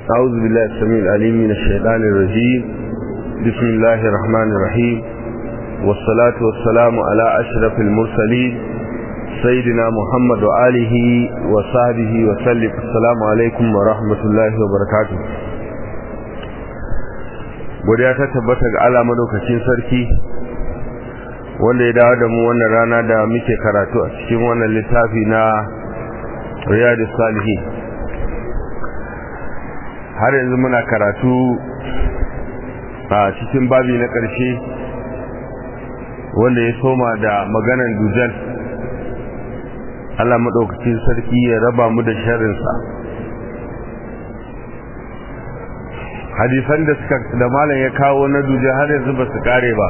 أعوذ بالله السميع العليم من الشيطان الرجيم بسم الله الرحمن الرحيم والصلاة والسلام على أشرف المرسلين سيدنا محمد وآله وصحبه وسلم السلام عليكم ورحمة الله وبركاته godiya ta tabbata ga Allah madaukakin sarki wanda ya dawo da mu wannan rana da muke karatu a cikin wannan littafi na Riyadus Salihin har yanzu muna karatu a cikin babi na ƙarshe wanda ya soma da maganan dujal Allah maɗaukacin sarki ya raba mu da sharrinsa hadisan da suka da malam ya kawo na dujal har yanzu ba su kare ba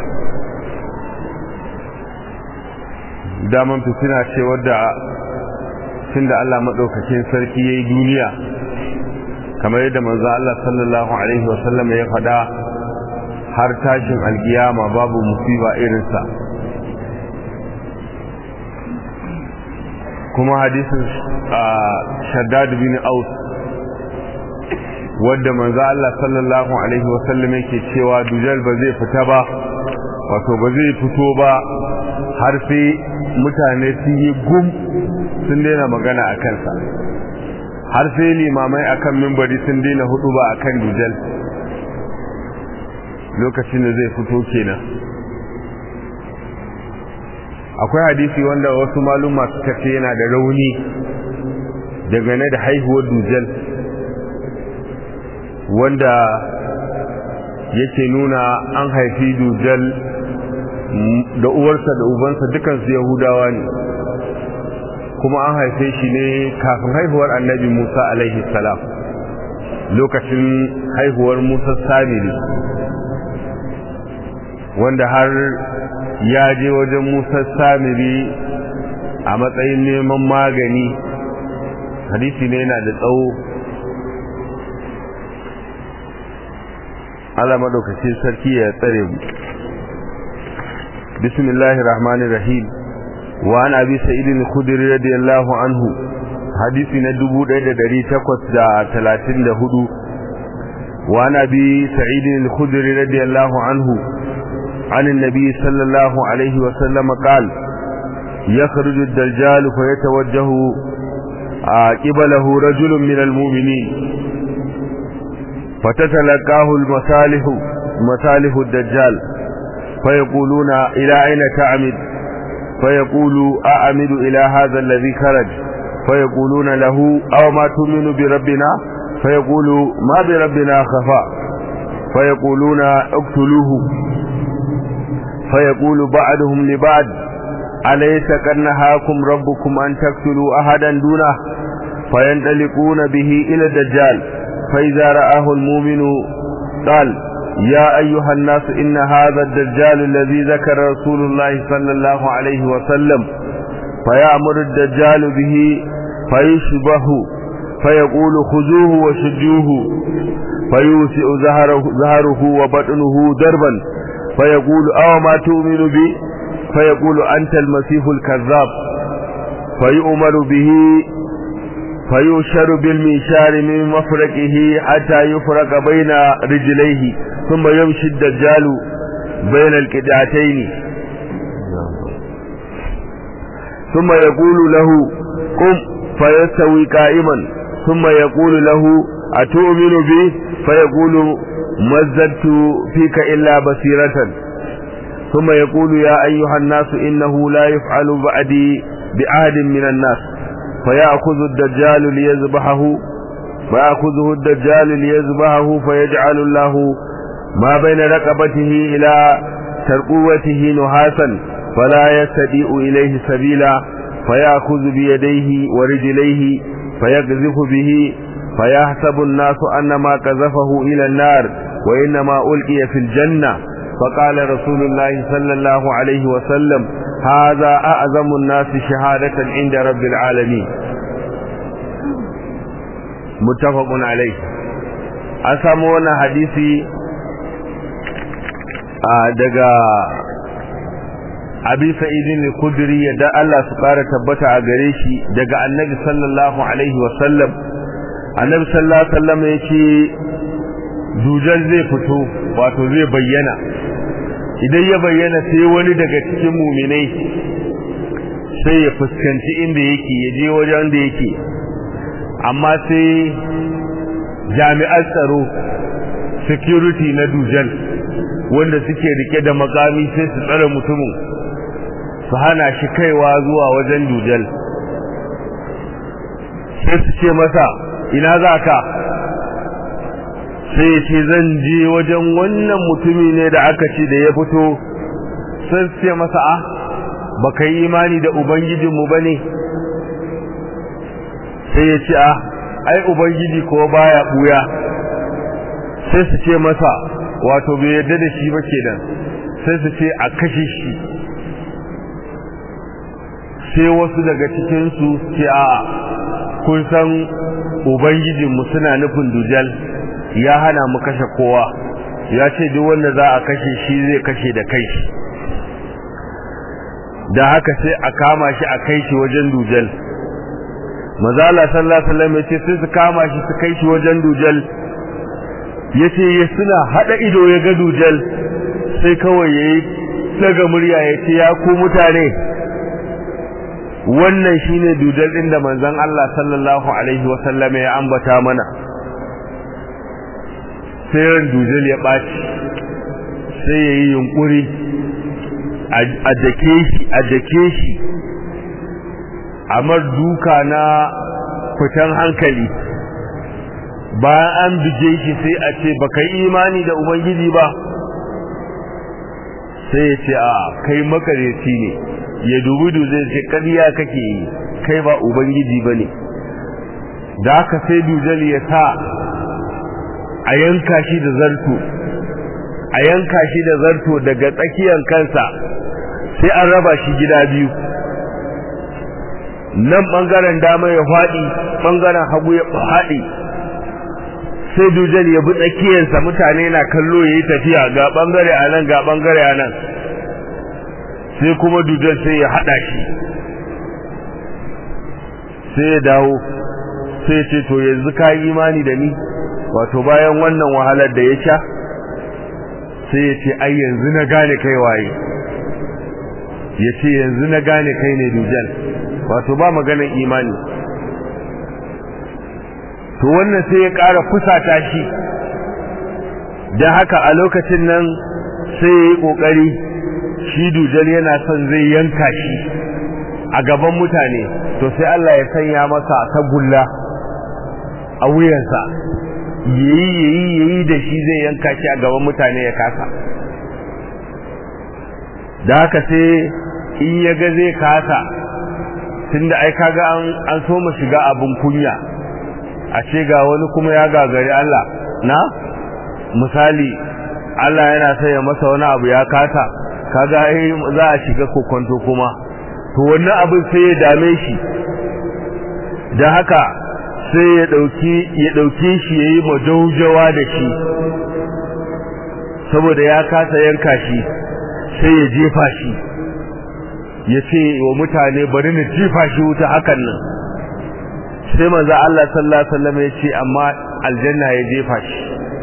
daman fitina ce wadda tun da Allah maɗaukacin sarki ya yi duniya kamar yadda manzo Allah sallallahu alaihi wasallam ya faɗa har tashin alkiyama babu musiba irinsa kuma hadisin shaddad bin aus wadda manzo Allah sallallahu alaihi wasallam yake cewa dujal ba zai fita ba wato ba zai fito ba har sai mutane sun yi gum sun daina magana a kansa har sai limamai akan mimbari sun daina hudu ba akan dujal lokacin da zai fito kenan akwai hadisi wanda wasu maluma suka ce yana da rauni dangane da haihuwar dujal wanda yake nuna an haifi dujal da uwarsa da ubansa dukansu yahudawa ne kuma an haife shi ne kafin haihuwar annabi musa alaihi salam lokacin haihuwar musa samiri wanda har ya je wajen musa samiri a matsayin neman magani hadisi ne yana da tsawo Allah madaukakin sarki ya tsare mu bismillahir rahmanir rahim wa an abi sa'id al-khudri radiyallahu anhu hadisi na 1834 wa an abi sa'id al-khudri radiyallahu anhu عن النبي صلى الله عليه وسلم قال يخرج الدجال فيتوجه قبله رجل من المؤمنين فتتلقاه المصالح مصالح الدجال فيقولون إلى أين تعمد فيقول أعمد إلى هذا الذي خرج فيقولون له أو ما تؤمن بربنا فيقول ما بربنا خفاء فيقولون اقتلوه فيقول بعضهم لبعض أليس قد نهاكم ربكم أن تقتلوا أحدا دونه فينطلقون به إلى الدجال فإذا رآه المؤمن قال يا أيها الناس إن هذا الدجال الذي ذكر رسول الله صلى الله عليه وسلم فيأمر الدجال به فيشبه فيقول خذوه وشجوه فيوسع ظهره, ظهره وبطنه دربا فيقول أو ما تؤمن بي فيقول أنت المسيح الكذاب فيؤمر به فيشر بالمنشار من مفرقه حتى يفرق بين رجليه ثم يمشي الدجال بين القدعتين ثم يقول له قم فيستوي قائما ثم يقول له أتؤمن به فيقول مزدت فيك إلا بصيرة ثم يقول يا أيها الناس إنه لا يفعل بعدي بعهد من الناس فيأخذ الدجال ليذبحه فيأخذه الدجال ليذبحه فيجعل الله ما بين رقبته إلى ترقوته نحاسا فلا يستطيع إليه سبيلا فيأخذ بيديه ورجليه فيقذف به فيحسب الناس أن ما قذفه إلى النار وإنما ألقي في الجنة فقال رسول الله صلى الله عليه وسلم هذا أعظم الناس شهادة عند رب العالمين متفق عليه أسامونا حديثي daga abi sa'idin al-khudri yadda Allah su fara tabbata a gare shi daga annabi sallallahu alaihi wasallam annabi sallallahu alaihi wasallam yace dujal zai fito wato zai bayyana idan ya bayyana sai wani daga cikin muminai sai ya fuskanci inda yake ya je wajen da yake amma sai jami'an tsaro security na dujal wanda suke rike da makami sai su tsare mutumin su hana shi kaiwa zuwa wajen dujal sai su ce masa ina za ka sai ya ce zan je wajen wannan mutumi ne da aka ce da ya fito sai su ce masa a ba ka yi imani da ubangijinmu ba ne sai ya ce a ai ubangiji ko baya buya sai su ce masa wato bai yarda da shi ba kenan sai su ce a kashe shi sai wasu daga cikinsu ce a kun san ubangijinmu suna nufin dujal ya hana mu kashe kowa ya ce duk wanda za a kashe shi zai kashe da kai shi da haka sai a kama shi a kai shi wajen dujal mazala sallallahu alaihi wasallam yace sai su kama shi su kai shi wajen dujal yace ya suna hada ido ya ga dujal sai kawai yayi daga murya yace ya ku mutane wannan shine dujal din da manzon Allah sallallahu alaihi wasallam ya ambata mana sai ran dujal ya baci sai yayi yunkuri a dake shi a dake shi amar duka na fitan hankali bayan an bije shi sai a ce baka yi imani da ubangiji ba sai ya ce a kai makareci ne ya dubi duzai ce ƙarya kake yi kai ba ubangiji ba ne da haka sai dujal ya sa a yanka shi da zarto a yanka shi da zarto daga tsakiyar kansa sai an raba shi gida biyu nan bangaren dama ya faɗi bangaren hagu ya faɗi sai dujal ya bi tsakiyarsa mutane na kallo ya yi tafiya ga bangare a nan ga bangare a nan sai kuma dujal sai ya haɗa shi sai ya dawo sai ce to yanzu ka yi imani da ni wato bayan wannan wahalar da ya sha sai ya ce ai yanzu na gane kai waye ya ce yanzu na gane kai ne dujal wato ba maganar imani to wannan sai ya ƙara fusata shi don haka a lokacin nan sai ya yi ƙoƙari shi dujal yana son zai yanka shi a gaban mutane to sai Allah ya sanya masa tagulla a wuyansa yayi yayi yayi da shi zai yanka shi a gaban mutane ya kasa da haka sai in ya ga zai kasa tunda ai kaga an an so mu shiga abun kunya a ce ga wani kuma ya gagari Allah na misali Allah yana sai ya masa wani abu ya kasa kaga ai za a shiga kokonto kuma to wannan abin sai ya dame shi da haka sai ya dauki ya dauke shi yayi majaujawa da shi saboda ya kasa yanka shi sai ya jefa shi ya ce wa mutane bari na jefa shi wuta hakan nan sai manzo Allah sallallahu alaihi wasallam ya ce amma aljanna ya jefa shi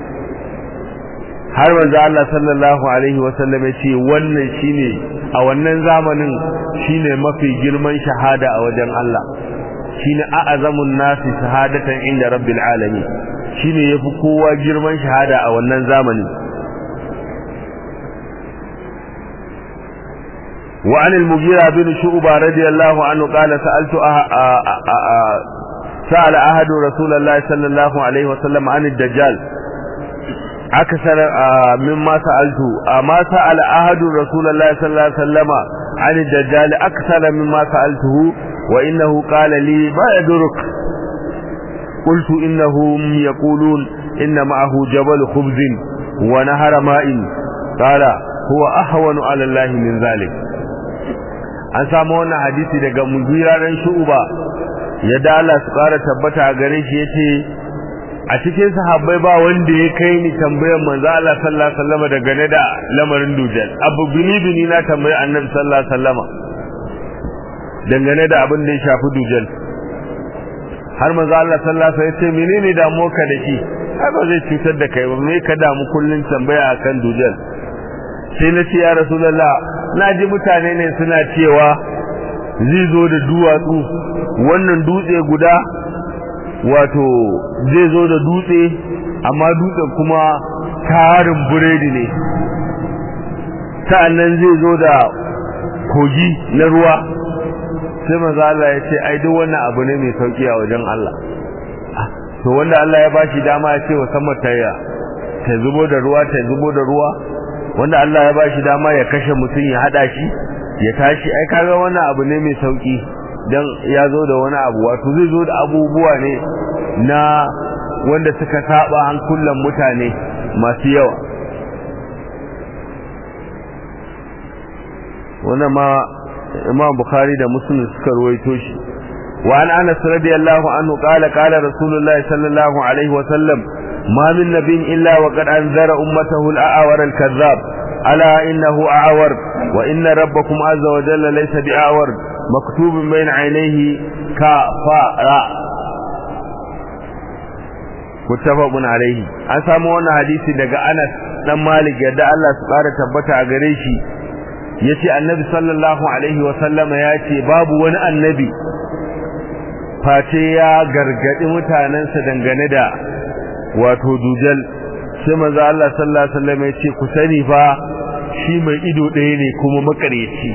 har manzo Allah sallallahu alaihi wasallam ya ce wannan shine a wannan zamanin shine mafi girman shahada a wajen Allah shine a'azamun nasi shahadatan inda rabbil alamin shine yafi kowa girman shahada a wannan zamanin وعن المغيرة بن شعبة رضي الله عنه قال سألت أه أه أه سأل أحد رسول الله صلى الله عليه وسلم عن الدجال أكثر مما سألته أما سأل أحد رسول الله صلى الله عليه وسلم عن الدجال أكثر مما سألته وإنه قال لي ما يدرك قلت إنهم يقولون إن معه جبل خبز ونهر ماء قال هو أهون على الله من ذلك an samu wannan hadisi daga mugira dan shu'ba ya dala su ƙara tabbata a gare shi yace a cikin sahabbai ba wanda ya kai ni tambayar manzo Allah sallallahu alaihi wasallam daga da lamarin dujal abu bini bini na tambayi annabi sallallahu alaihi wasallam dangane da abin da ya shafi dujal har manzo Allah sallallahu alaihi wasallam ya ce menene damuwarka da shi ai ba zai cutar da kai ba me ka damu kullun tambaya akan dujal sai na ce ya rasulullah na ji mutane ne suna cewa zai zo da duwatsu wannan dutse guda wato zai zo da dutse amma dutsen kuma tarin buredi ne sa'annan zai zo da kogi na ruwa sai maza Allah ya ce ai duk wannan abu ne mai sauki a wajen Allah to wanda Allah ya bashi dama ya ce wa sama ta ta zubo da ruwa ta zubo da ruwa wanda Allah ya bashi dama ya kashe mutum ya hada shi ya tashi ai kaga wannan abu ne mai sauki dan ya zo da wani abu wato zai zo da abubuwa ne na wanda suka saba hankulan mutane masu yawa wannan ma Imam Bukhari da Muslim suka ruwaito shi wa an Anas radiyallahu anhu qala qala Rasulullah sallallahu alaihi wa sallam ma min nabiyyin illa wa qad anzara ummatahu al-a'war al-kadhab ala innahu a'war wa inna rabbakum azza wa jalla laysa bi'awar maktubun bayna 'aynayhi kafara muttafaqun alaihi an samu wannan hadisi daga Anas dan Malik yadda Allah su ƙara tabbata a gare shi yace annabi sallallahu alaihi wa sallama yace babu wani annabi face ya gargadi mutanansa dangane da wato dujal sai manzo Allah sallallahu alaihi wasallam yace ku sani fa shi mai ido ɗaya ne kuma makareci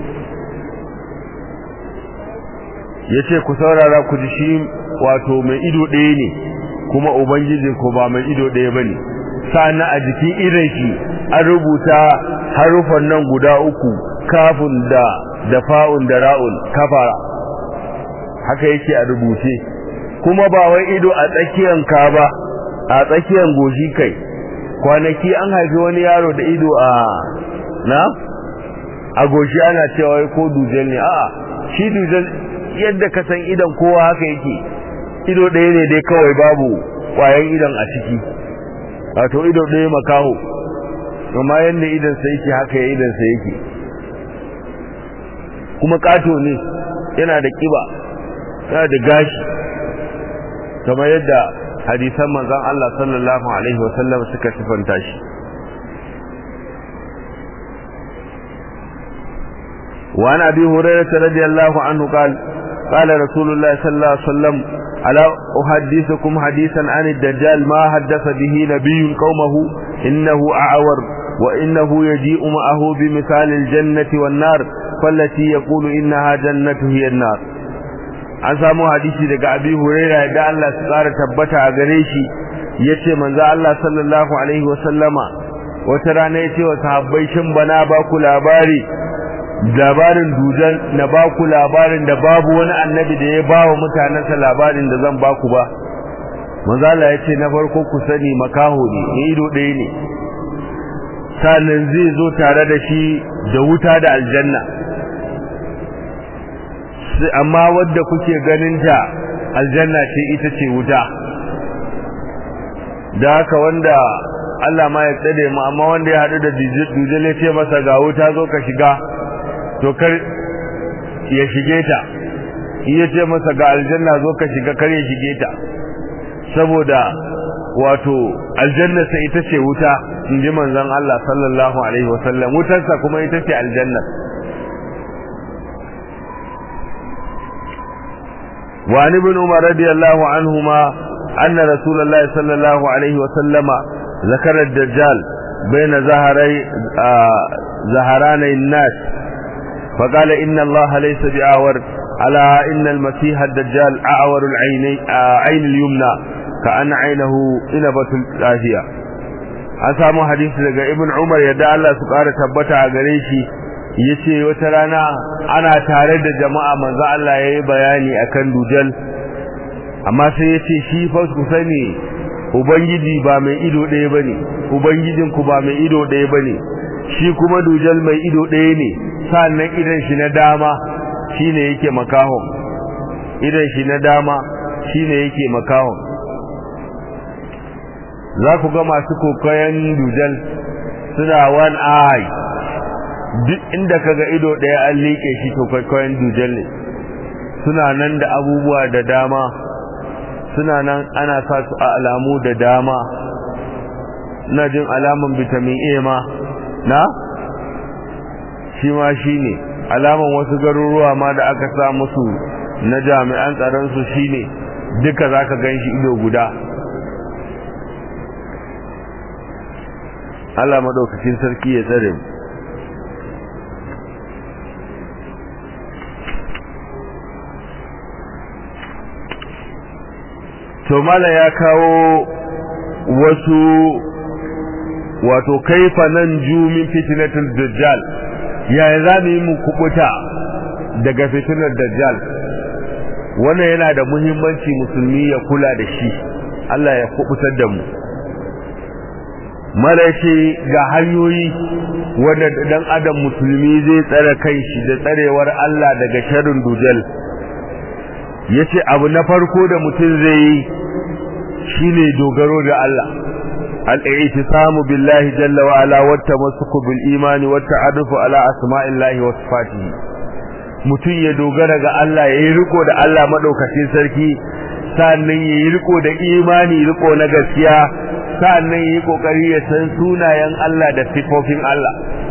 yace ku saurara ku ji shi wato mai ido ɗaya ne kuma ubangijin ko ba mai ido ɗaya bane sana a jikin idan shi an rubuta harufan nan guda uku kafin da da fa'un da ra'un kafara haka yake a rubuce kuma ba wai ido a tsakiyan ka ba a tsakiyan goshi kai kwanaki an haifi wani yaro da ido a na a goshi ana cewa wai ko dujal ne a'a shi dujal yadda ka san idan kowa haka yake ido ɗaya ne dai kawai babu ƙwayan idan a ciki wato ido ɗaya makaho kuma yadda idansa yake haka ya idansa yake kuma ƙato ne yana da ƙiba yana da gashi kamar yadda hadisan manzon Allah sallallahu alaihi wasallam suka sifanta shi وعن أبي هريرة رضي الله عنه قال قال رسول الله صلى الله عليه وسلم ألا أحدثكم حديثا عن الدجال ما حدث به نبي قومه إنه أعور وإنه يجيء معه بمثال الجنة والنار فالتي يقول إنها جنة هي النار an samu hadisi daga abi huraira da Allah su tsara tabbata a gare shi yace manzo Allah sallallahu alaihi wasallama wata rana yace wa sahabbai shin bana ba ku labari labarin dujan na ba ku labarin da babu wani annabi da ya ba wa mutanensa labarin da zan ba ku ba manzo Allah yace na farko ku sani makaho ne ido ɗaya ne sannan zai zo tare da shi da wuta da aljanna amma wadda kuke ganin ta aljanna ce ita ce wuta da haka wanda Allah ma ya tsade mu amma wanda ya hadu da dujal ya ce masa ga wuta zo ka shiga to kar ya shige ta ya ce masa ga aljanna zo ka shiga kar ya shige ta saboda wato aljanna sai ita ce wuta in ji manzon Allah sallallahu alaihi wasallam wutarsa kuma ita ce aljanna وعن ابن عمر رضي الله عنهما أن رسول الله صلى الله عليه وسلم ذكر الدجال بين زهري آه زهراني الناس فقال إن الله ليس بأعور على إن المسيح الدجال أعور العين آه عين اليمنى كأن عينه إنبة الآهية an samu hadisi daga ibn umar yadda Allah su ƙara tabbata a gare shi yace wata rana ana tare da jama'a manzo Allah yayi bayani akan dujal amma sai yace shi fa ku sani ubangiji ba mai ido ɗaya bane ubangijin ku ba mai ido ɗaya bane shi kuma dujal mai ido ɗaya ne sannan idan shi na dama shine yake makahon idan shi na dama shine yake makahon za ku ga masu kokayen dujal suna one eye duk inda kaga ido ɗaya an liƙe shi to kwaikwayon dujal ne suna nan da abubuwa da dama suna nan ana sa su a alamu da dama ina jin alaman vitamin A ma na shi ma shi ne alaman wasu garuruwa ma da aka sa musu na jami'an tsaronsu shi ne duka za ka gan shi ido guda Allah maɗaukacin sarki ya tsare mu to mala ya kawo wasu wato kaifa nan jumin fitinatul dajjal yaya za mu yi mu kubuta daga fitinar dajjal wannan yana da muhimmanci musulmi ya kula da shi Allah ya kubutar da mu malashi ga hanyoyi wanda dan adam musulmi zai tsare kanshi da tsarewar Allah daga sharrin dujal yace abu na farko da mutum zai yi shine dogaro da Allah al-i'tisamu billahi jalla wa ala wa tamassuku bil imani wa ta'adufu ala asma'illahi wa sifatihi mutum ya dogara ga Allah yayi riko da Allah madaukakin sarki sannan yayi riko da imani riko na gaskiya sannan yayi kokari ya san sunayen Allah da sifofin Allah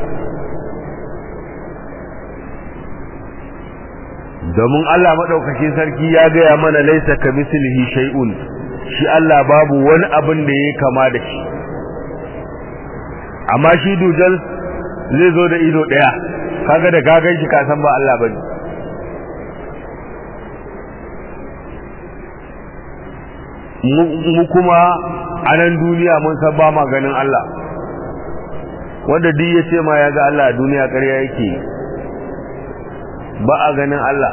domin Allah madaukakin sarki ya gaya mana laisa kamislihi shay'un shi Allah babu wani abin da yake kama da shi amma shi dujal zai zo da ido daya kaga da gagan shi ka san ba Allah bane mu kuma a nan duniya mun san ba ma ganin Allah wanda duk ya ce ma ya ga Allah a duniya ƙarya yake ba a ganin Allah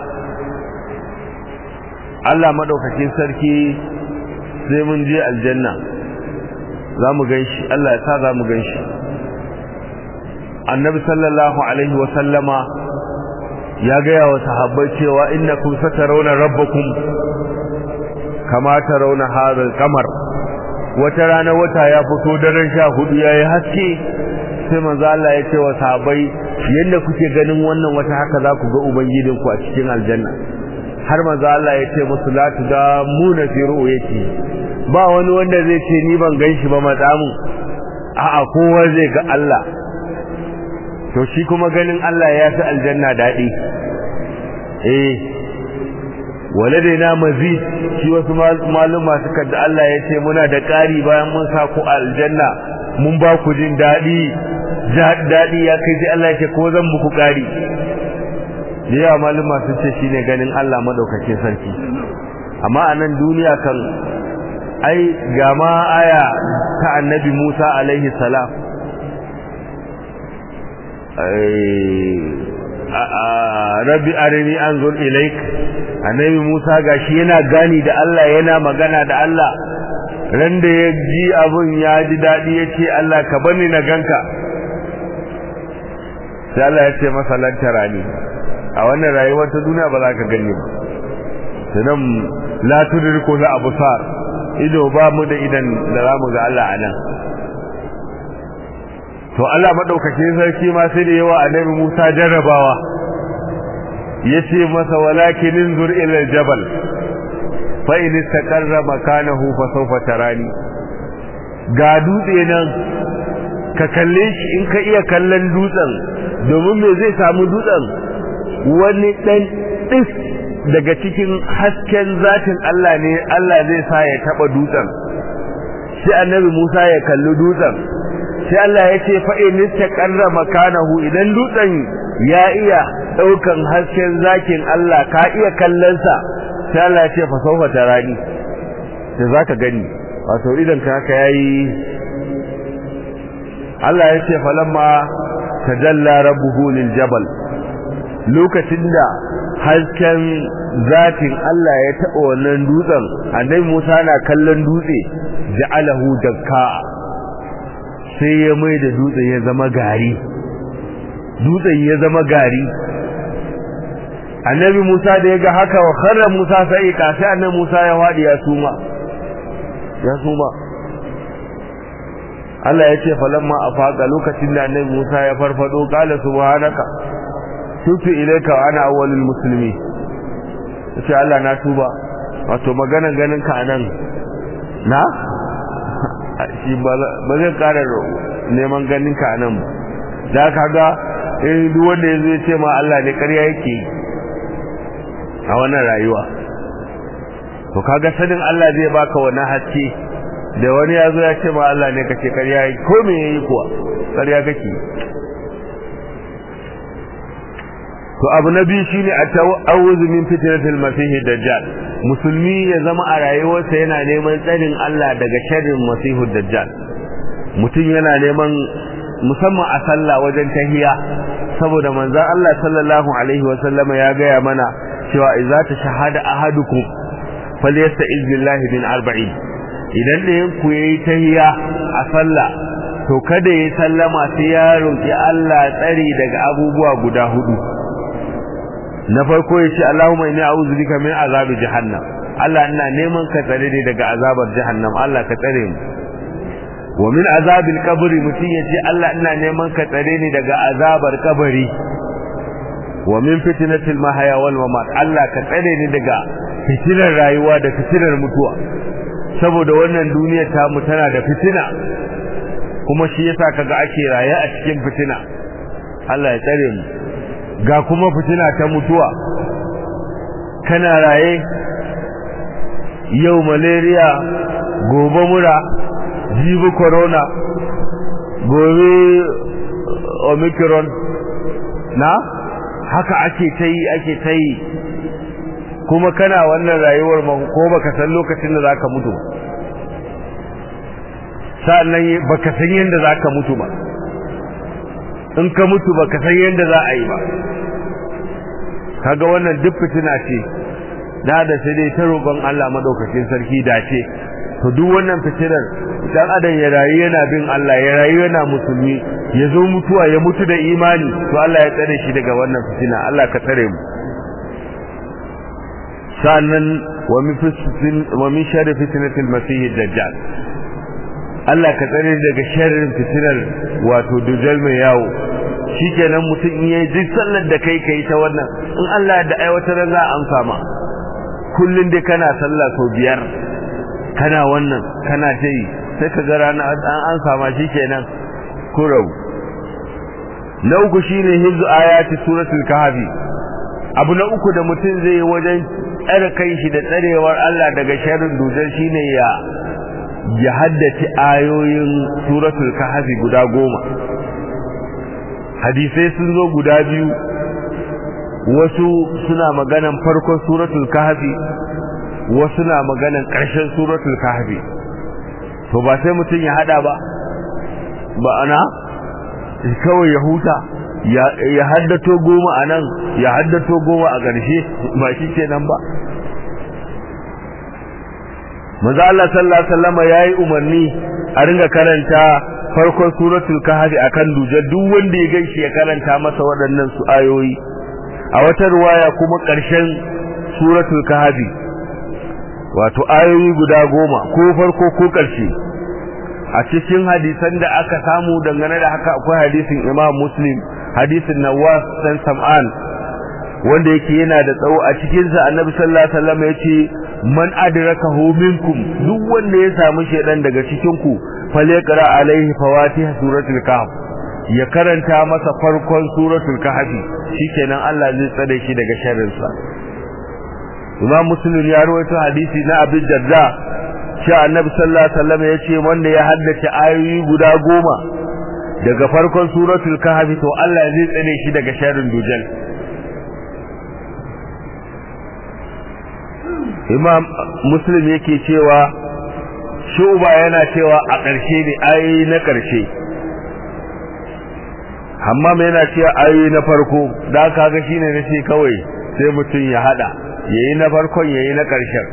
Allah madaukakin sarki sai mun je aljanna za mu gan shi Allah ya sa za mu gan shi annabi sallallahu alaihi wa sallama ya gaya wa sahabbai cewa innakum satarawna rabbakum kama tarawna hadha al-qamar wata rana wata ya fito daren sha hudu yayi haske sai manzo Allah ya ce wa sahabbai yanda kuke ganin wannan wata haka za ku ga ubangijinku a cikin aljanna har manzo Allah ya ce musu la tudamuna fi ru'yati ba wani wanda zai ce ni ban ganshi ba matsamu a'a kowa zai ga Allah to shi kuma ganin Allah ya fi aljanna dadi eh waladaina mazid shi wasu maluma suka da Allah ya ce muna da ƙari bayan mun sa ku aljanna mun ba ku jin dadi dadi ya kai sai Allah ya ce ko zan muku ƙari da yawa maluma sun ce shine ganin Allah madaukakin sarki amma a nan duniya kan ai ga ma aya ta annabi Musa alaihi salam rabbi arini anzur ilaik annabi Musa gashi yana gani da Allah yana magana da Allah ran da ya ji abun ya ji dadi yace Allah ka bani na ganka sai Allah ya ce masa lantarani a wannan rayuwar ta duniya ba za ka gani ba sanan la tudriku la absar ido ba mu da idan da za mu ga Allah anan to Allah madaukakin sarki ma sai da yawa annabi Musa jarrabawa yace masa walakin inzur ila aljabal fa in istaqarra makanahu fa sawfa tarani ga dutse nan ka kalle shi in ka iya kallon dutsen domin me zai samu dutsen wani dan dis daga cikin hasken zatin Allah ne Allah zai sa ya taba dutsen sai annabi Musa ya kalli dutsen sai Allah ya ce fa in istaqarra makanahu idan dutsen ya iya daukan hasken zakin Allah ka iya kallon sa sai Allah ya ce fa sawfa tarani sai zaka gani wato idan ka haka yayi Allah ya ce falamma tajalla rabbuhu lil jabal lokacin da hasken zatin Allah ya taɓa wannan dutsen annabi Musa na kallon dutse ja'alahu dakka sai ya mai da dutsen ya zama gari dutsen ya zama gari annabi Musa da ya ga haka wa kharra Musa sai ka sai annabi Musa ya wadi ya suma ya suma Allah ya ce falamma afaqa lokacin da annabi Musa ya farfado qala subhanaka tubtu ilayka wa ana awwalul muslimin sai Allah na tuba wato maganan ganin ka nan na shi ba zai ƙara neman ganin ka nan ba da kaga eh duk wanda yazo ya ce ma Allah ne ƙarya yake a wannan rayuwa to kaga sanin Allah zai baka wannan haske da wani yazo ya ce ma Allah ne kace ƙarya yake ko me yayi kuwa ƙarya kake to abu na biyu shine at-ta'awuzu min fitnatil masih dajjal musulmi ya zama a rayuwarsa yana neman tsarin Allah daga sharrin masihud dajjal mutum yana neman musamman a sallah wajen tahiya saboda manzon Allah sallallahu alaihi wa sallama ya gaya mana cewa idza tashahada ahadukum falyasta'iz billahi min arba'in idan ɗayan ku yayi tahiya a sallah to kada ya sallama sai ya roki Allah tsari daga abubuwa guda hudu na farko ya ce Allahumma inni a'udhu bika min azabi jahannam Allah ina neman ka tsare ni daga azabar jahannam Allah ka tsare mu wa min azabil qabri mutum ya ce Allah ina neman ka tsare ni daga azabar kabari wa min fitnatil mahya wal mamat Allah ka tsare ni daga fitinar rayuwa da fitinar mutuwa saboda wannan duniyar ta mu tana da fitina kuma shi yasa kaga ake raye a cikin fitina Allah ya tsare mu ga kuma fitina ta mutuwa kana raye yau malaria gobe mura jibi corona gobe omicron na haka ake ta yi ake ta yi kuma kana wannan rayuwar ko baka san lokacin da zaka mutu sa'annan baka san yadda zaka mutu ba in ka mutu baka san yadda za a yi ba kaga wannan duk fitina ce da da sai dai ta roƙon Allah madaukakin sarki dace to duk wannan fitinar dan adam ya rayu yana bin Allah ya rayu yana musulmi ya zo mutuwa ya mutu da imani to Allah ya tsare shi daga wannan fitina Allah ka tsare mu sannan wa min fitnatin wa min sharri fitnatil masih dajjal Allah ka tsare daga sharrin fitinar wato dujal mai yawo shikenan mutum in yayi duk sallar da kai kai ta wannan in Allah da aiwatar za a amsa ma kullun dai kana sallah sau biyar kana wannan kana ta yi sai ka ga rana an amsa ma shikenan kurau na uku shine hizu ayati suratul kahfi abu na uku da mutum zai yi wajen tsare kai shi da tsarewar Allah daga sharrin dujal shine ya ya haddace ayoyin suratul kahfi guda goma hadisai sun zo guda biyu wasu suna maganan farkon suratul kahfi wasu na maganan ƙarshen suratul kahfi to ba sai mutum ya hada ba ba ana kawai ya huta ya haddato goma a nan ya haddato goma a ƙarshe ba shi ke nan ba maza Allah sallallahu alaihi wasallam yayi umarni a ringa karanta farkon suratul kahfi akan duje duk wanda ya gaishe ya karanta masa waɗannan su ayoyi a wata ruwaya kuma ƙarshen suratul kahfi wato ayoyi guda goma ko farko ko ƙarshe a cikin hadisan da aka samu dangane da haka akwai hadisin Imam Muslim hadisin Nawas dan Sam'an wanda yake yana da tsawo a cikin sa Annabi sallallahu alaihi wasallam yace man adrakahu minkum duk wanda ya samu shedan daga cikin ku falyaqra alaihi fawatih suratul kahf ya karanta masa farkon suratul kahf shikenan Allah zai tsare shi daga sharrin sa Imam Muslim ya rawaito hadisi na Abi Darda cewa Annabi sallallahu alaihi wasallam yace wanda ya haddace ayoyi guda goma daga farkon suratul kahf to Allah zai tsare shi daga sharrin dujal Imam Muslim yake cewa Shuba yana cewa a ƙarshe ne ayoyi na ƙarshe Hammam yana cewa ayoyi na farko da kaga shine nace kawai sai mutum ya hada yayi na farkon yayi na ƙarshen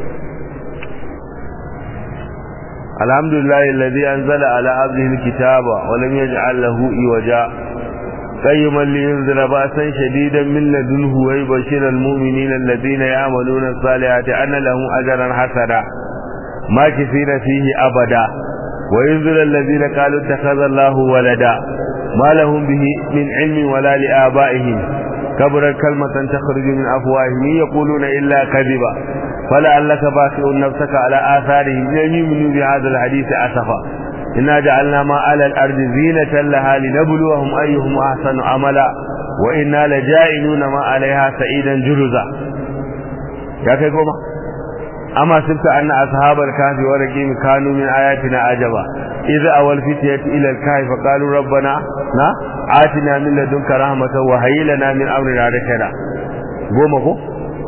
Alhamdulillah alladhi anzala ala abdihi alkitaba wa lam yaj'al lahu iwaja قيما لينذر بأسا شديدا من لدنه ويبشر المؤمنين الذين يعملون الصالحات أن لهم أجرا حسنا ما كثير فيه أبدا وينذر الذين قالوا اتخذ الله ولدا ما لهم به من علم ولا لآبائهم كبرت كلمة تخرج من أفواههم يقولون إلا كذبا فلعلك باخع نفسك على آثارهم لم يؤمنوا بهذا الحديث أسفا إنا جعلنا ما على الأرض زينة لها لنبلوهم أيهم أحسن عملا وإنا لجائلون ما عليها سعيدا جرزا يا كي قوما أما سبت أن أصحاب الكهف والرقيم كانوا من آياتنا عجبا إذا أول فتية إلى الكهف فقالوا ربنا نا آتنا من لدنك رحمة وهي لنا من أمرنا رشدا قوما قو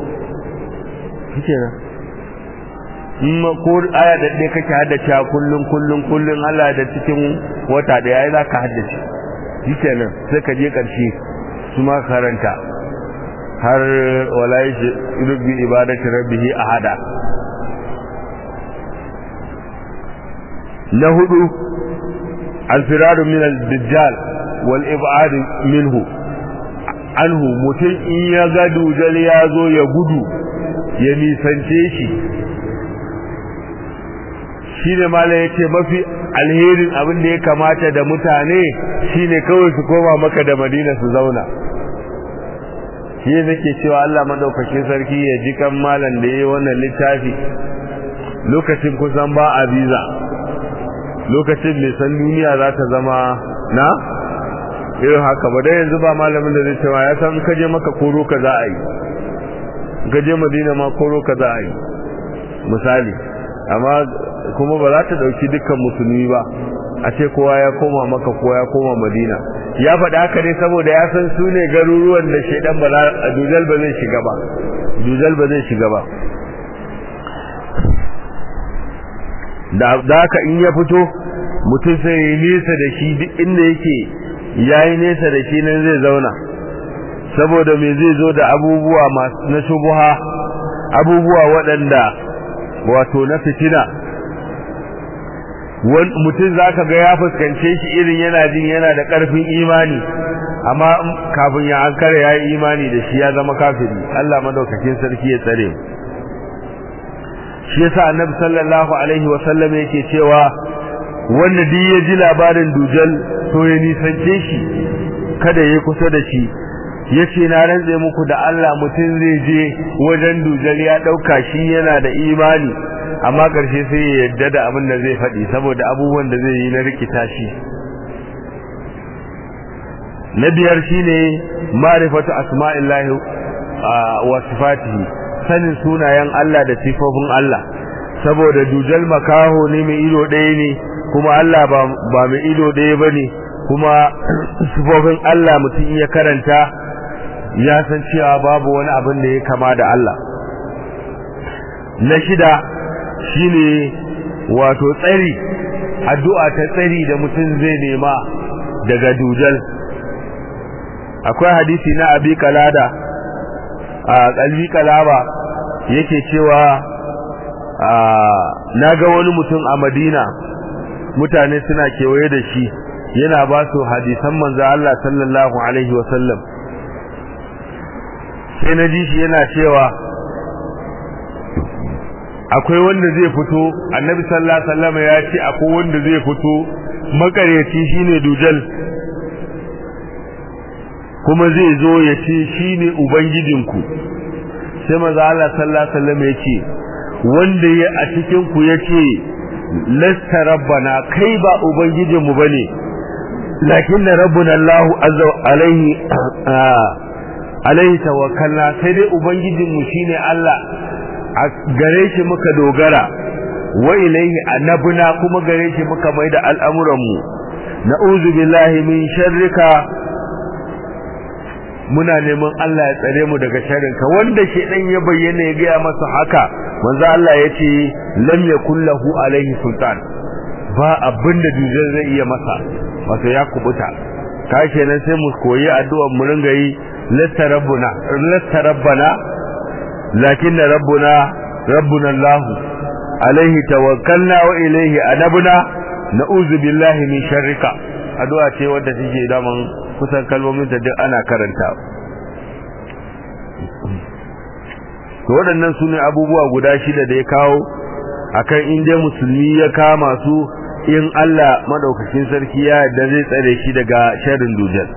kenan in ko aya da ɗaya kake haddace kullum kullum kullum Allah da cikin wata da yayi zaka haddace shi kenan sai ka je ƙarshe su ma karanta har wala yubbi ibadati rabbih ahada na hudu alfiraru min al-dajjal wal ib'ad minhu anhu mutum in ya ga dujal ya zo ya gudu ya nisance shi shi ne mala ya ce mafi alherin abin da ya kamata da mutane shi ne kawai su koma maka da madina su zauna shi ne nake cewa Allah madaukakin sarki ya ji kan malam da ya yi wannan littafi lokacin kusan ba a biza lokacin mai san duniya za ta zama na irin haka ba dai yanzu ba malamin da zai cewa ya san kaje maka koro ka za a yi gaje madina ma koro ka za a yi misali amma kuma ba za ta dauki dukkan musulmi ba a ce kowa ya koma maka kowa ya koma madina ya faɗi haka ne saboda ya san su ne garuruwan da shaidan ba a dujal ba zai shiga ba dujal ba zai shiga ba da haka in ya fito mutum sai ya nesa da shi duk inda yake ya yi nesa da shi nan zai zauna saboda me zai zo da abubuwa na shubuha abubuwa waɗanda wato na fitina mutum za ka ga ya fuskance shi irin yana jin yana da ƙarfin imani amma kafin ya ankara ya yi imani da shi ya zama kafiri Allah madaukakin sarki ya tsare shi yasa annabi sallallahu alaihi wasallam yake cewa wanda duk ya ji labarin dujal to ya nisance shi kada ya kusa da shi yace na rantse muku da Allah mutum zai je wajen dujal ya dauka shi yana da imani amma karshe sai ya yadda da abin da zai faɗi saboda abubuwan da zai yi na rikita shi na biyar shine ma'rifatu asma'illahi wa sifatihi sanin sunayen Allah da sifofin Allah saboda dujal makaho ne mai ido ɗaya ne kuma Allah ba mai ido ɗaya bane kuma sifofin Allah mutum ya karanta ya san cewa babu wani abin da ya kama da Allah na shida shine wato tsari addu'a ta tsari da mutum zai nema daga dujal akwai hadisi na abi kalada a kalbi kalaba yake cewa na ga wani mutum a madina mutane suna kewaye da shi yana ba su hadisan manzo Allah sallallahu alaihi wasallam sai na ji shi yana cewa akwai wanda zai fito annabi sallallahu alaihi wasallam ya ce akwai wanda zai fito makaryaci shine dujal kuma zai zo ya ce shine ubangijinku sai manzo Allah sallallahu alaihi wasallam ya ce wanda ya a cikin ku yace lasta rabbana kai ba ubangijinmu bane lakin rabbuna Allahu azza alaihi alaihi tawakkalna sai dai ubangijinmu shine Allah a gare shi muka dogara wa ilaihi annabuna kuma gare shi muka mai da al'amuranmu na'udhu billahi min sharrika muna neman Allah ya tsare mu daga sharrinka wanda shedan ya bayyana ya gaya masa haka manzo Allah ya ce lam yakul lahu alaihi sultan ba abinda dujal zai iya masa wato ya kubuta ka kenan sai mu koyi addu'ar mu ringa yi lasta rabbuna lasta rabbana lakinna rabbuna rabbuna Allah alaihi tawakkalna wa ilaihi anabna na'udhu billahi min sharrika addu'a ce wadda take daman kusan kalmomin da duk ana karanta to waɗannan su ne abubuwa guda shida da ya kawo akan inda musulmi ya kama su in Allah madaukakin sarki ya yarda zai tsare shi daga sharrin dujal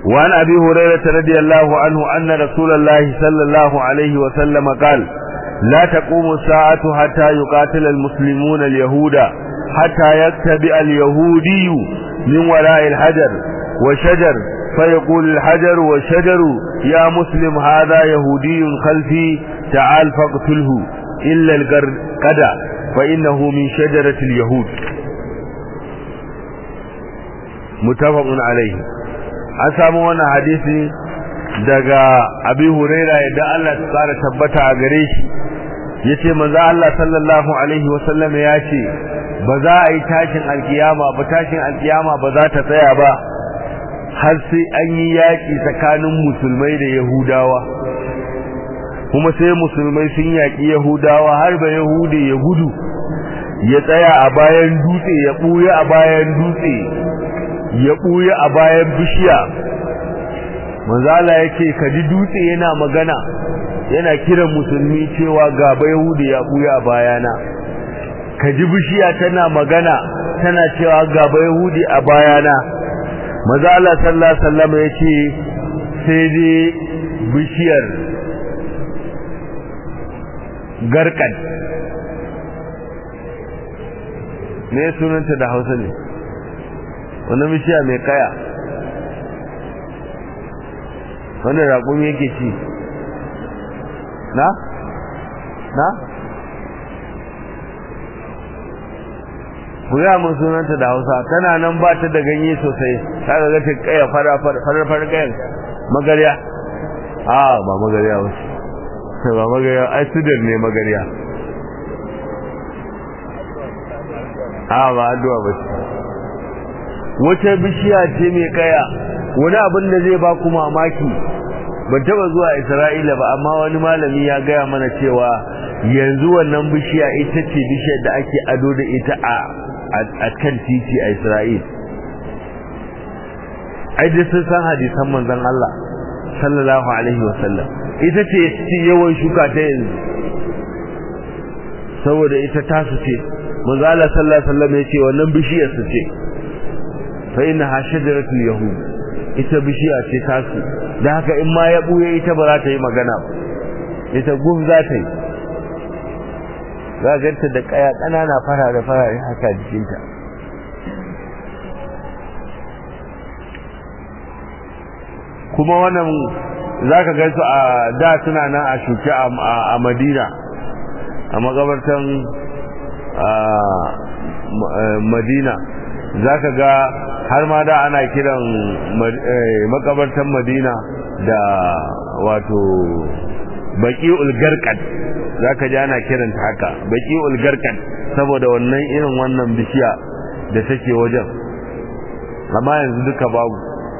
وعن أبي هريرة رضي الله عنه أن رسول الله صلى الله عليه وسلم قال لا تقوم الساعة حتى يقاتل المسلمون اليهود حتى يتبع اليهودي من وراء الحجر وشجر فيقول الحجر والشجر يا مسلم هذا يهودي خلفي تعال فاقتله إلا القرقدة فإنه من شجرة اليهود متفق عليه أسامو وانا حديثي daga abi huraira yadda Allah ta tsara tabbata a gare shi yace manzo Allah sallallahu alaihi wasallam ya ce ba za a yi tashin alkiyama ba tashin alkiyama ba za ta tsaya ba har sai an yi yaki tsakanin musulmai da yahudawa kuma sai musulmai sun yaki yahudawa har ba yahudi ya gudu ya tsaya a bayan dutse ya buya a bayan dutse ya buya a bayan bishiya manzala yake kaji dutse yana magana yana kiran musulmi cewa gaba yahudi ya buya bayana kaji bishiya tana magana tana cewa gaba yahudi a bayana manzala sallallahu alaihi wasallam yace sai dai bishiyar garkan me sunanta da Hausa ne wannan bishiya mai kaya wanda raƙumi yake ci na? na? kuya mun sunanta da hausa tana nan ba ta da ganye sosai ta ga ta kaya farar kayan magarya a ba magarya wasu ba magarya ai sudar ne magarya a ba addu'a ba wace bishiya ce mai kaya wani abin da zai ba ku mamaki ban taba zuwa Isra'ila ba amma wani malami ya gaya mana cewa yanzu wannan bishiya ita ce bishiyar da ake ado da ita a a kan titi a Isra'il ai da sun san hadisan manzon Allah sallallahu alaihi wasallam ita ce ce yawan shuka ta yanzu saboda ita tasu ce manzo Allah sallallahu alaihi wasallam ya ce wannan bishiyar su ce fa innaha shajaratul yahud ita bishiya ce tasu da haka in ma ya buye ita ba za ta yi magana ba ita gum za ta yi za ganta da kaya ƙanana farare farare haka jikinta kuma wannan za ka gansu a da suna nan a shuke a madina a makabartan madina za ka ga har ma da ana kiran makabartan madina da wato baki ulgarkan za ka ji ana kiranta haka baki ulgarkan saboda wannan irin wannan bishiya da take wajen amma yanzu duka babu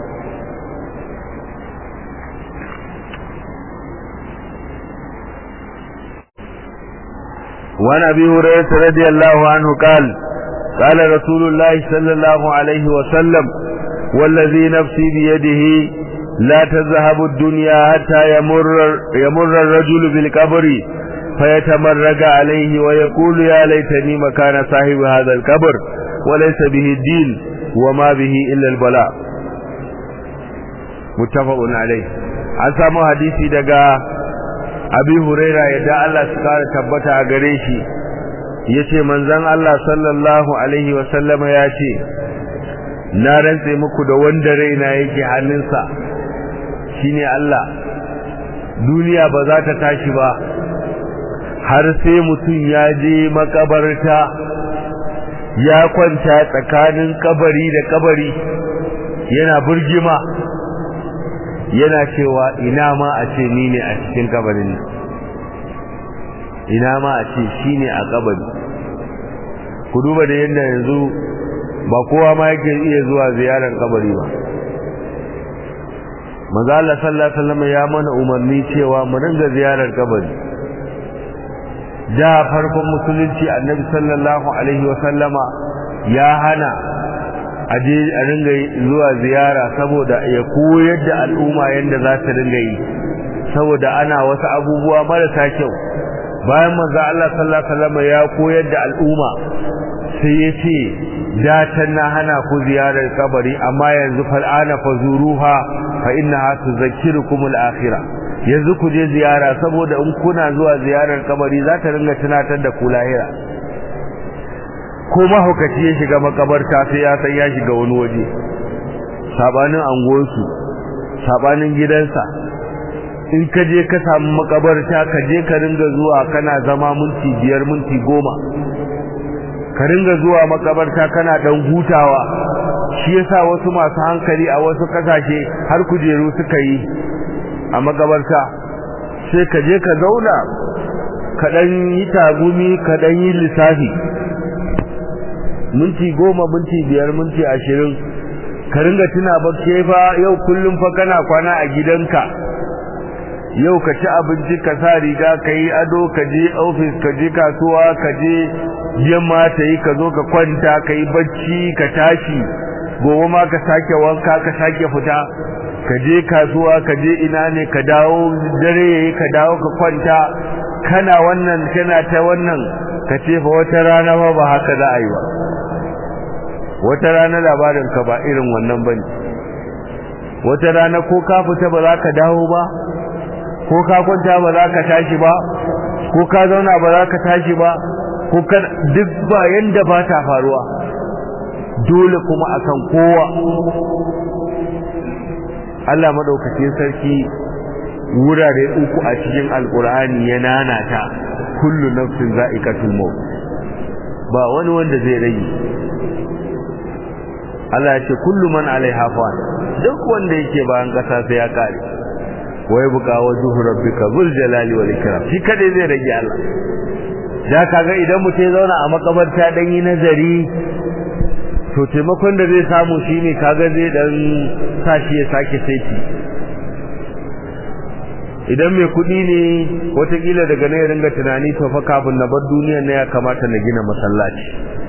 وعن ابي هريره رضي الله عنه قال قال رسول الله صلى الله عليه وسلم والذي نفسي بيده لا تذهب الدنيا حتى يمر يمر الرجل بالقبر فيتمرق عليه ويقول يا ليتني مكان صاحب هذا القبر وليس به الدين وما به الا البلاء متفق عليه an samu hadisi daga abi huraira yadda Allah su kara tabbata a gare shi yace manzon Allah sallallahu alaihi wa sallama yace na rantse muku da wanda raina yake hannunsa shine Allah duniya ba za ta tashi ba har sai mutum ya je makabarta ya kwanta tsakanin kabari da kabari yana burgima yana cewa ina ma a ce ni ne a cikin kabarin nan ina ma a ce shi ne a kabari ku duba da yadda yanzu ba kowa ma yake iya zuwa ziyarar kabari ba manzo Allah sallallahu alaihi wasallam ya mana umarni cewa mu dinga ziyarar kabari da farkon musulunci annabi sallallahu alaihi wasallama ya hana aje a ringa zuwa ziyara saboda ya koyar da al'umma yadda za ta ringa yi saboda ana wasu abubuwa marasa kyau bayan manzo Allah sallallahu alaihi wasallam ya koyar da al'umma sai ya ce da na hana ku ziyarar kabari amma yanzu fal'ana fazuruha fa innaha tuzakkirukum al-akhirah yanzu ku je ziyara saboda in kuna zuwa ziyarar kabari za ta ringa tunatar da ku lahira ko mahaukaci ya shiga makabarta sai ya san ya shiga wani waje sabanin anguwarsu sabanin gidansa in ka je ka samu makabarta ka je ka ringa zuwa kana zama minti biyar minti goma ka ringa zuwa makabarta kana dan hutawa shi yasa wasu masu hankali a wasu kasashe har kujeru suka yi a makabarta sai ka je ka zauna ka dan yi tagumi ka dan yi lissafi minti goma minti biyar minti ashirin ka ringa tuna ba ke fa yau kullum fa kana kwana a gidanka yau ka ci abinci ka sa riga ka yi ado ka je ofis ka je kasuwa ka je yamma ta yi ka zo ka kwanta ka yi bacci ka tashi gobe ma ka sake wanka ka sake fita ka je kasuwa ka je ina ne ka dawo dare yayi ka dawo ka kwanta kana wannan kana ta wannan ka ce fa wata rana ba ba haka za a yi ba wata rana labarin ka ba irin wannan bane wata rana ko ka fita ba za ka dawo ba ko ka kwanta ba za ka tashi ba ko ka zauna ba za ka tashi ba ko ka duk ba yanda ba ta faruwa dole kuma akan kowa Allah madaukakin sarki wurare uku a cikin alkur'ani ya nanata kullu nafsin za'iqatul maut ba wani wanda zai rage Allah ya ce kullu man alaiha fan duk wanda yake bayan kasa sai ya kare wai buka wajhu rabbika zul jalali wal ikram shi kadai zai rage Allah da kaga idan mutum ya zauna a makabarta dan yi nazari to taimakon da zai samu shine kaga zai dan sashi ya sake saiti idan mai kudi ne watakila daga ne ya ringa tunani to fa kafin na bar duniyar ne ya kamata na gina masallaci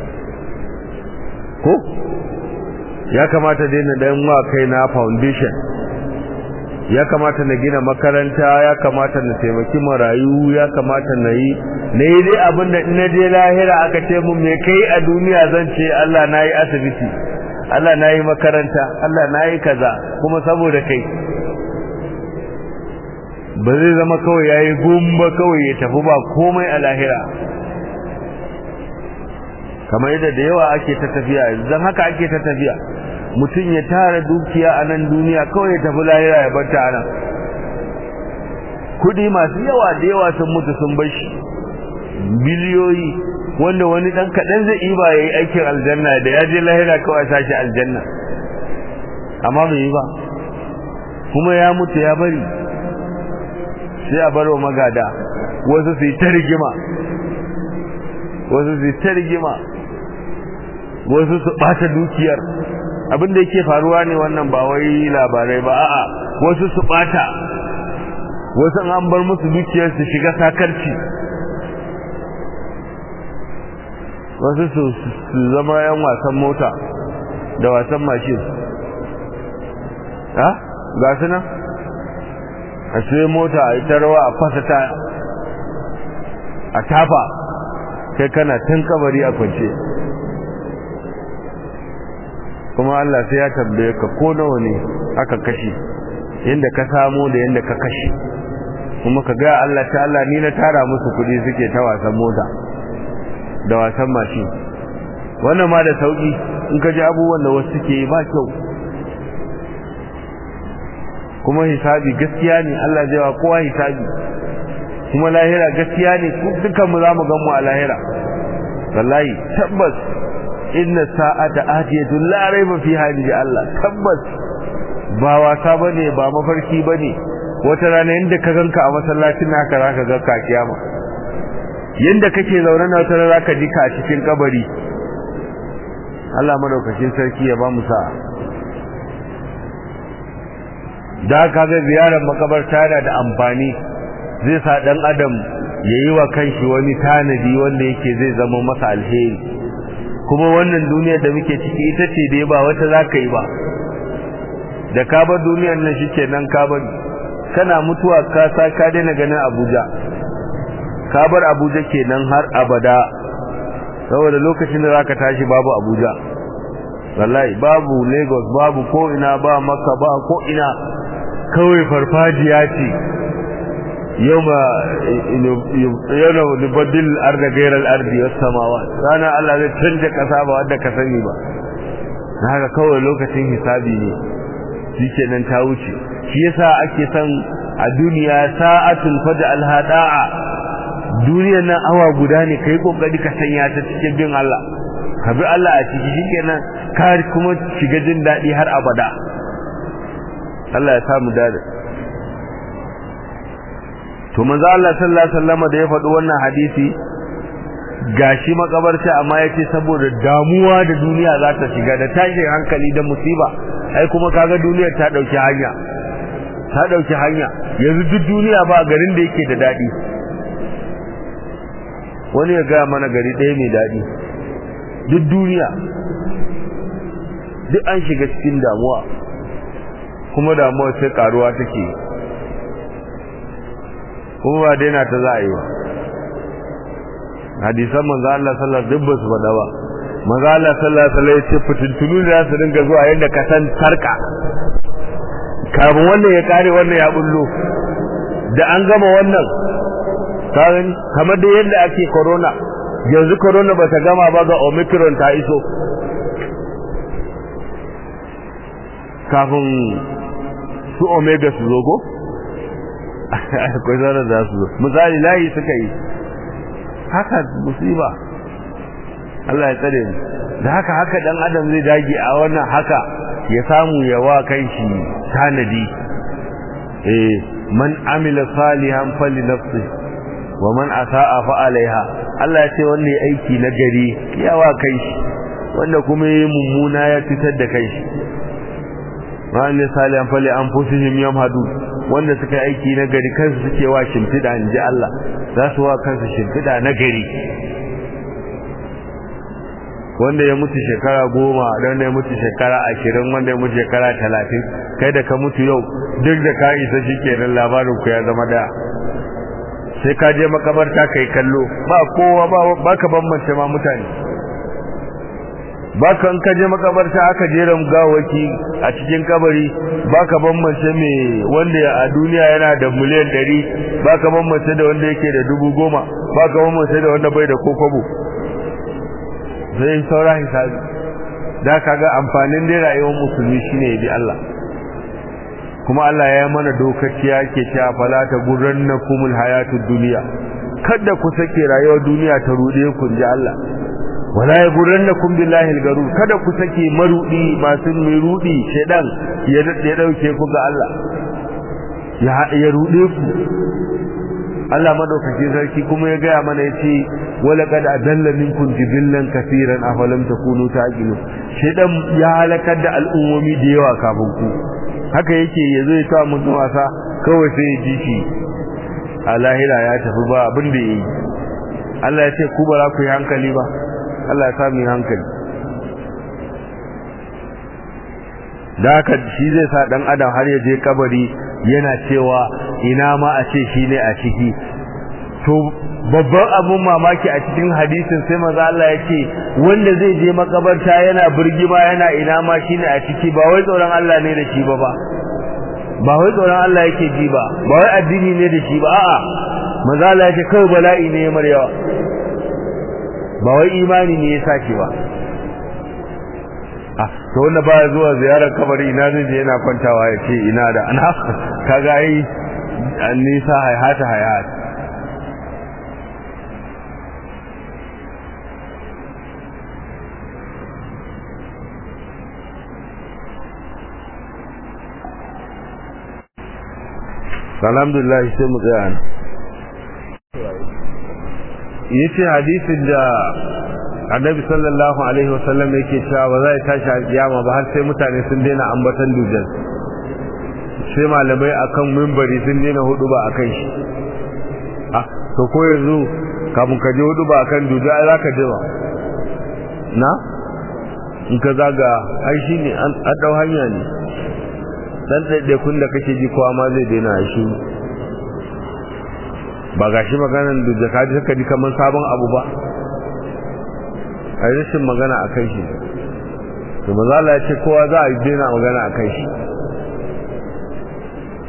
ko ya kamata dai na dan wa kai na foundation ya kamata na gina makaranta ya kamata na taimaki marayu ya kamata na yi na yi dai abin da na je lahira aka ce mun me kai a duniya zan ce Allah na yi asibiti Allah na yi makaranta Allah na yi kaza kuma saboda kai ba zai zama kawai ya yi gumba kawai ya tafi ba komai a lahira kamar yadda da yawa ake ta tafiya zan haka ake ta tafiya mutum ya tara dukiya a nan duniya kawai ya tafi lahira ya bar ta a nan kudi masu yawa da yawa sun mutu sun bar shi biliyoyi wanda wani dan kaɗan zai yi ba ya yi aikin aljanna da ya je lahira kawai sashi aljanna amma bai yi ba kuma ya mutu ya bari sai a bar wa magada wasu su yi ta rigima wasu su yi ta rigima wasu su ɓata dukiyar abin da yake faruwa ne wannan ba wai labarai ba a'a wasu su ɓata wasu an bar musu dukiyar su shiga sakarci wasu su zama yan wasan mota da wasan mashin ha ga su nan a sai mota a ita rawa a fasa ta a tafa kai kana tun kabari a kwance kuma Allah sai ya tambaye ka ko nawa ne aka kashe yanda ka samu da yanda ka kashe kuma ka ga Allah ta Allah ni na tara musu kuɗi suke ta wasan mota da wasan mashin wannan ma da sauki in ka ji abubuwan da wasu suke yi ba kyau kuma hisabi gaskiya ne Allah zai wa kowa hisabi kuma lahira gaskiya ne dukkan mu zamu gan mu a lahira wallahi tabbas inna sa'ata atiyatun la rayba fiha inji Allah tabbas ba wasa bane ba mafarki bane wata rana inda ka ganka a masallacin haka zaka ga ka kiyama yanda kake zaune na wata rana zaka ji ka a cikin kabari Allah madaukakin sarki ya ba mu sa'a da kaga ziyarar makabarta yana da amfani zai sa dan adam yayi wa kanshi wani tanadi wanda yake zai zama masa alheri kuma wannan duniyar da muke ciki ita ce dai ba wata zaka yi ba da ka bar duniyar nan shikenan ka bari kana mutuwa ka sa ka daina ganin Abuja ka bar Abuja kenan har abada saboda lokacin da zaka tashi babu Abuja wallahi babu Lagos babu ko ina ba Makka ba ko ina kawai farfajiya ce yau ma yana nubaddil arda gairar ardi wasu samawa ranar Allah zai canja kasa ba wadda ka sani ba na haka kawai lokacin hisabi ne shi kenan ta wuce shi yasa ake son a duniya sa'atun faja alhada'a duniyar nan awa guda ne kai kokari ka sanya ta cikin bin Allah ka bi Allah a ciki shikenan ka kuma shiga jin daɗi har abada Allah ya samu dade to manzo Allah sallallahu alaihi wasallam da ya faɗi wannan hadisi gashi makabarta amma yace saboda damuwa da duniya za ta shiga da tashin hankali da musiba ai kuma kaga duniyar ta dauki hanya ta dauki hanya yanzu duk duniya ba garin da yake da dadi wani ya ga mana gari ɗaya mai dadi duk duniya duk an shiga cikin damuwa kuma damuwa sai karuwa take kuma ba daina ta za a yi ba hadisan manzo Allah sallallahu alaihi wasallam su faɗa ba manzo Allah sallallahu alaihi wasallam ya ce fitintunu da su dinga zuwa yadda ka san sarka kafin wannan ya kare wannan ya bullo da an gama wannan kawai kamar da yadda ake corona yanzu corona ba ta gama ba ga omicron ta iso kafin su omega su zo go akwai zarar da su zo misali layi suka yi haka musiba Allah ya tsare mu da haka haka dan adam zai dage a wannan haka ya samu ya wa kanshi tanadi eh man amila salihan fali nafsi wa man asaa fa alaiha Allah ya ce wannan aiki na gari ya wa kanshi wanda kuma yayi mummuna ya fitar da kanshi man salihan fali anfusihim yamhadu wanda suka aiki na gari kansu suke wa shimfida inji Allah za su wa kansu shimfida na gari wanda ya mutu shekara goma wanda ya mutu shekara ashirin wanda ya mutu shekara talatin kai da ka mutu yau duk da ka isa shi kenan labarin ku ya zama da sai ka je makabarta kai kallo ba kowa ba ba ka bambance ma mutane ba ka in ka je makabarta aka jera gawaki a cikin kabari ba ka bambance me wanda a duniya yana da miliyan ɗari ba ka bambance da wanda yake da dubu goma ba ka bambance da wanda bai da kokobo sai saura hisabi da kaga amfanin dai rayuwar musulmi shine ya bi Allah kuma Allah ya mana dokaci yake cewa fala ta gurrannakumul hayatud dunya kada ku sake rayuwar duniya ta rude ku ji Allah wala ya gurrannakum billahi algarur kada ku sake marudi masu mai rudi shedan ya ya dauke ku ga Allah ya ya rude ku Allah madaukakin sarki kuma ya gaya mana yace wala kad adalla minkum jibillan kaseeran afalam takunu taqilu shedan ya halakar da al'ummomi da yawa kafin ku haka yake yazo ya ta mutum wasa kawai sai ya ji shi a lahira ya tafi ba abin da yi Allah ya ce ku ba za ku yi hankali ba Allah ya sa mu yi hankali da haka shi zai sa dan adam har ya je kabari yana cewa ina ma a ce shi ne a ciki to babban abun mamaki a cikin hadisin sai maza Allah ya ce wanda zai je makabarta yana burgima yana ina ma shi ne a ciki ba wai tsoron Allah ne da shi ba ba ba wai tsoron Allah yake ji ba ba wai addini ne da shi ba a'a maza Allah ya ce kawai bala'i ne ya maryawa ba wai imani ne ya sake ba ah to wanda ba zuwa ziyarar kabari ina zai je yana kwantawa ya ce ina da ana kaga ai an nisa hayata hayata alhamdulillah sai mu tsaya ne yace hadisin da annabi sallallahu alaihi wasallam yake cewa ba zai tashi alkiyama ba har sai mutane sun daina ambatan dujal sai malamai akan mimbari sun daina hudu ba akan shi ah to ko yanzu kafin ka je hudu ba akan dujal za ka je ba na in ka zaga ai shine an dau hanya ne dan ɗaiɗaikun da kake ji kowa ma zai daina shi ba ga shi maganan da jaka ji suka ji kamar sabon abu ba a rashin magana a kai shi to mazala ya ce kowa za a daina magana a kai shi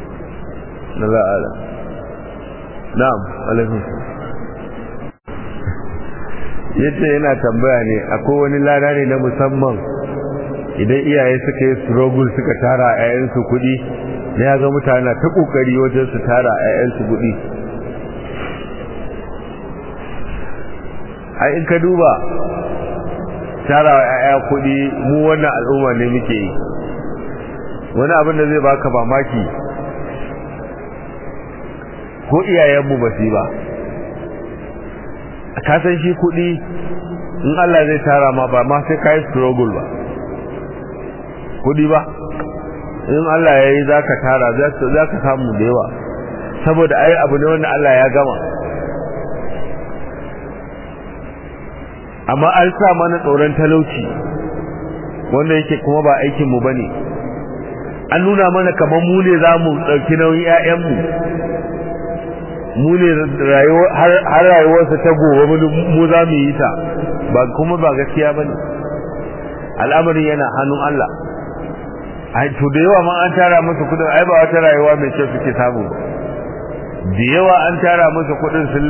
na za'ala na'am alaikum yace yana tambaya ne akwai wani lada ne na musamman idan iyaye suka yi struggle suka tara a yayansu kuɗi ne ya ga mutane ta kokari wajen su tara a yayansu kuɗi ai in ka duba tara wa yaya kuɗi mu wannan al'umma ne muke yi wani abin da zai baka mamaki ko iyayenmu ba su ba ka san shi kuɗi in Allah zai tara ma ba ma sai ka yi struggle ba kuɗi ba in Allah ya yi za ka tara za ka samu da yawa saboda ai abu ne wanda Allah ya gama amma an sa mana tsoron talauci wanda yake kuma ba aikinmu ba ne an nuna mana kamar mu ne za mu ɗauki nauyin 'ya'yanmu mu ne har rayuwarsa ta gobe mu za mu yi ta ba kuma ba gaskiya ba ne al'amarin yana hannun Allah ai to da yawa ma an tara musu kudin ai ba wata rayuwa mai kyau suke samu ba da yawa an tara musu kudin sun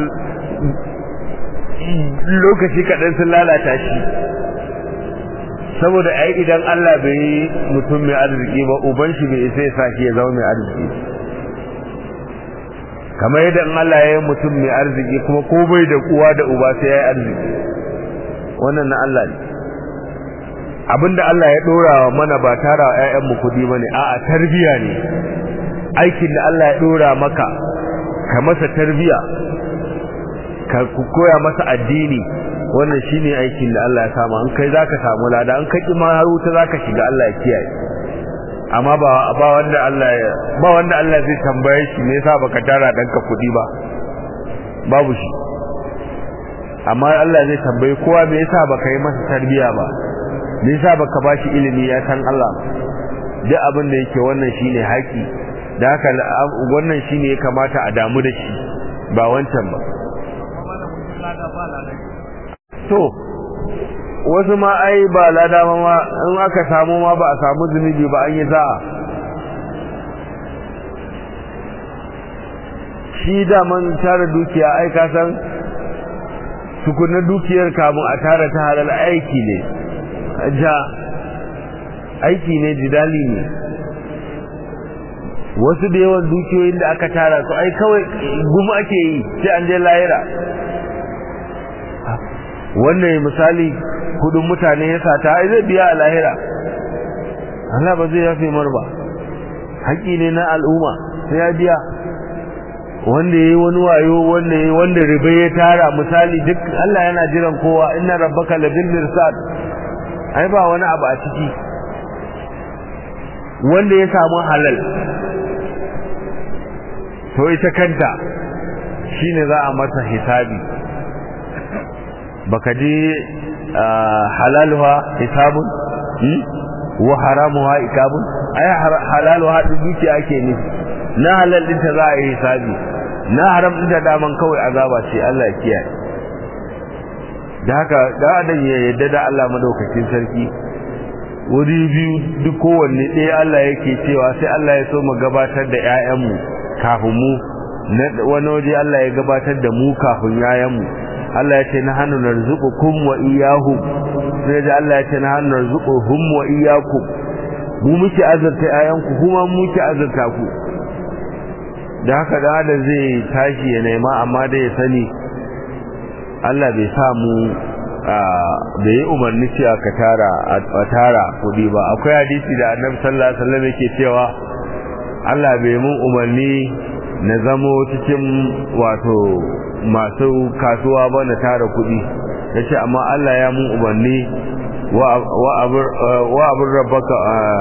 lokaci kaɗan sun lalata shi saboda ai idan Allah bai yi mutum mai arziki ba uban shi bai isa ya sa shi ya zama mai arziki kamar yadda in Allah ya yi mutum mai arziki kuma ko bai da uwa da uba sai ya yi arziki wannan na Allah ne abinda Allah ya dora wa mana ba tara wa ƴaƴan mu kudi bane a'a tarbiya ne aikin da Allah ya dora maka ka masa tarbiya ka koya masa addini wannan shine aikin da Allah ya sama an kai zaka samu lada an kai ma haruta zaka shiga Allah ya kiyaye amma ba ba wanda Allah ya ba wanda Allah zai tambaye shi me yasa baka tara danka kudi ba babu shi amma Allah zai tambaye kowa me yasa baka yi masa tarbiya ba me yasa baka bashi ilimi ya san Allah duk abin da yake wannan shine haƙi da haka wannan shine ya kamata a damu da shi ba wancan ba to wasu ma ai ba lada ma in aka samu ma ba a samu zunubi ba an yi za'a shi daman tara dukiya ai ka san tukunan dukiyar kamun a tara ta halal aiki ne ja aiki ne jidali ne wasu da yawan dukiyoyin da aka tara su ai kawai gumi ake yi sai an je lahira wannan misali kudin mutane ya sata ai zai biya a lahira Allah ba zai yafe mar ba haƙi ne na al'umma sai ya biya wanda yayi wani wayo wanda yayi wanda riba ya tara misali duk Allah yana jiran kowa inna rabbaka labil mirsad ai ba wani abu a ciki wanda ya samu halal to ita kanta shine za a masa hisabi baka ji halaluha hisabun wa haramuha ikabun ai halaluha dukiya ake nufi na halal dinta za a yi hisabi na haram dinta daman kawai azaba ce Allah ya kiyaye da haka da adam ya yadda da Allah madaukakin sarki wuri biyu duk kowanne ɗaya Allah yake cewa sai Allah ya so mu gabatar da ƴaƴanmu kafin mu wani waje Allah ya gabatar da mu kafin ƴaƴanmu Allah ya ce na hannu narzuqukum wa iyyahum sai da Allah ya ce na hannu narzuquhum wa iyyakum mu muke azurta ƴaƴanku kuma muke azurta ku da haka da adam zai tashi ya nema amma dai ya sani Allah bai sa mu bai yi umarni cewa ka tara a tara kudi ba akwai hadisi da annabi sallallahu alaihi wasallam yake cewa Allah bai mun umarni na zamo cikin wato masu kasuwa ba na tara kudi yace amma Allah ya mun umarni wa abur rabbaka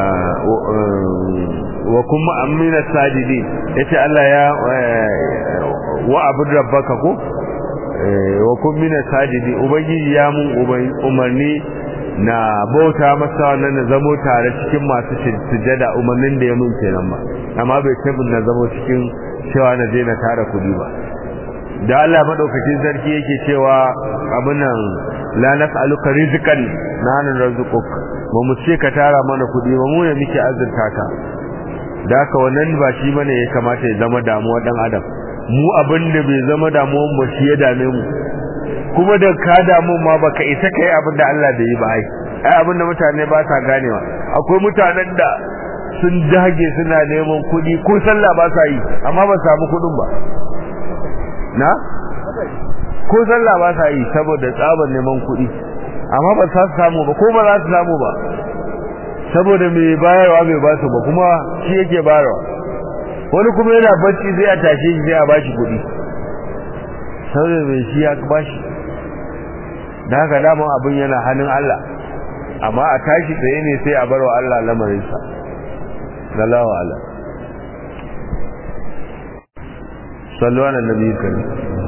wa kuma amina sajidin yace Allah ya wa abur rabbaka ko wa kun mina sajidi ubangiji ya mun umarni na bauta masa wannan na zamo tare cikin masu sujada umarnin da ya mun kenan ba amma bai ce na zamo cikin cewa na je na tara kudi ba da Allah madaukakin sarki yake cewa abin nan la nas'aluka rizqan nahnu narzuquk ba mu ce ka tara mana kudi ba mu ne muke azurta ka da haka wannan ba shi bane ya kamata ya zama damuwa dan adam mu abin da bai zama damuwan mu shi ya dame mu kuma da ka damu ma baka isa kai abin da Allah bai yi ba ai ai abin da mutane ba sa ganewa akwai mutanen da sun dage suna neman kuɗi ko sallah ba sa yi amma ba samu kuɗin ba na ko sallah ba sa yi saboda tsabar neman kuɗi amma ba sa samu ba ko ba za su samu ba saboda mai bayarwa bai ba su ba kuma shi yake bayarwa wani kuma yana bacci zai a tashe shi sai a bashi kuɗi saboda mai shi ya bashi da haka daman abin yana hannun Allah amma a tashi tsaye ne sai a bar wa Allah lamarinsa sallallahu ala sallu ala nabi karim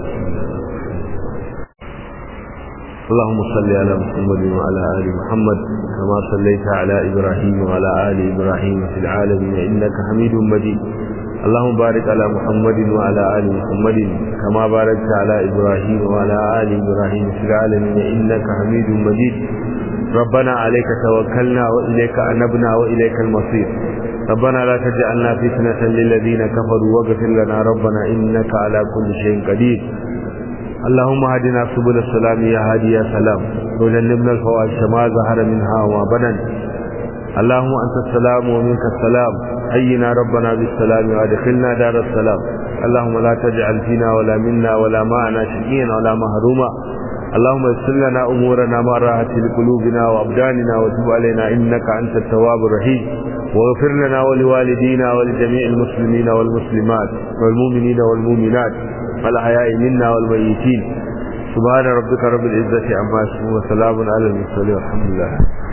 اللهم صل على محمد وعلى آل محمد كما صليت على إبراهيم وعلى آل إبراهيم في العالمين إنك حميد مجيد اللهم بارك على محمد وعلى آل محمد كما باركت على إبراهيم وعلى آل إبراهيم في العالمين إنك حميد مجيد ربنا عليك توكلنا وإليك أنبنا وإليك المصير ربنا لا تجعلنا فتنة للذين كفروا واغفر لنا ربنا إنك على كل شيء قدير اللهم هدنا سبل السلام يا هادي يا سلام وجنبنا الفواحش ما ظهر منها وما بدن اللهم أنت السلام ومنك السلام حينا ربنا بالسلام وادخلنا دار السلام اللهم لا تجعل فينا ولا منا ولا معنا شقيا ولا محروما اللهم يسر لنا امورنا ما راحت لقلوبنا وابداننا وتب علينا انك انت التواب الرحيم واغفر لنا ولوالدينا ولجميع المسلمين والمسلمات والمؤمنين والمؤمنات والاحياء منا والميتين سبحان ربك رب العزه عما يصفون وسلام على المرسلين والحمد لله